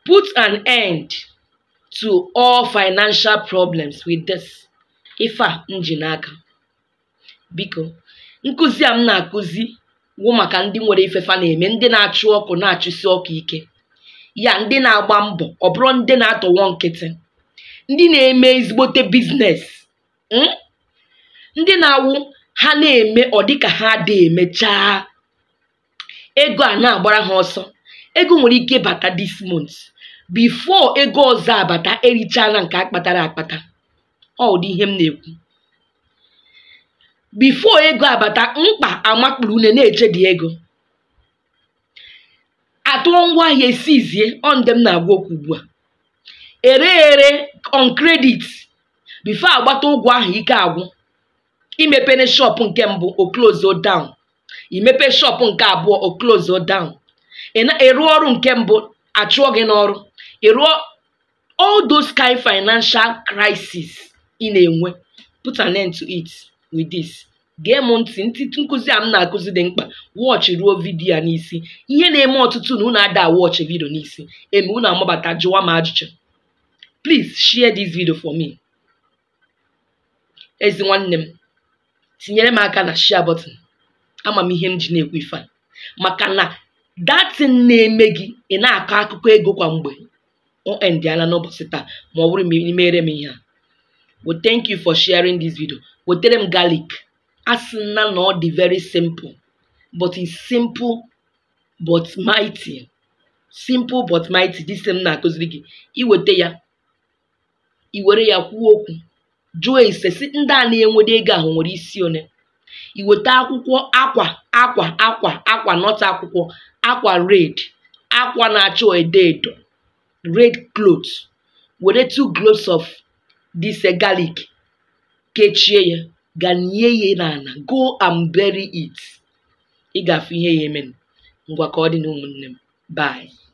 put an end to all financial problems with this ife a m ji n'aka biko nkụzi a m na-akụzi wụ maka ndị nwere ifefa na-eme ndị na-achụ ọkụ na-achụsi ọkụ ike ya ndị na-agba mbọ ọ bụrụ ndị na-atọwọ nkịtị ndị na-eme ezigbote biznes mm? ndị na-awụ ha na-eme ọ dịka ha dị emechaa ego a na-agbara ha ọsọ ego nwere ike bata this month before ego ọzọ abata erichala nke akpatara akpata ọ ụdị ihe m na-ekwu before ego abata mkpa amakpuru une na-eche dị ego atụọ ngwaahịa esizie ọ nde m na-agwa okwu ugbu a ere ere on credit before agbata ụgwọ ahụ ike agwụ imepere shop nke mbụ o close down imepe shop nke abụọ o close down ịrụ ọrụ nke mbụ achụọ gị n'ọrụ ịrụọ all those kind financial crisis ị na-enwe put an end to it with this gee m ntị ntị nkụzi a m na-akụzi dị mkpa wọchị ruo vidiyo a n'isi ihe na-eme ọtụtụ na unu ada wọchị vidio n'isi eme unu amabata jụwa m ajụjụ please share this video for me ezi nwanne m tinyere m aka na share button ama m ihe m ji na-ekwu ife a maka na datin na-eme gị ị na-akọ akụkọ ego kwa mgbe o endiala n'ụbọchị taa ma ọ bụrụ ma ị mere m ihe a well thank you for sharing this video wetere m garlic asị na na ọ dị very simple but it's simple but mighty simple but mighty this m na-akụziri gị iweta ya iwere ya kwuo okwu jụọ ise si ndị a na-enwede ego ahụ nwere isi one iweta akwụkwọ akwa akwa akwa akwa nọta akwụkwọ akwa red akwa na-acha edo edo red cloth were two cloves of this garlic kechie ya ganie ya n'ala go and bury it ị ga-afụ ihe ya eme ngwa ka ọ dị na ụmụnne m bye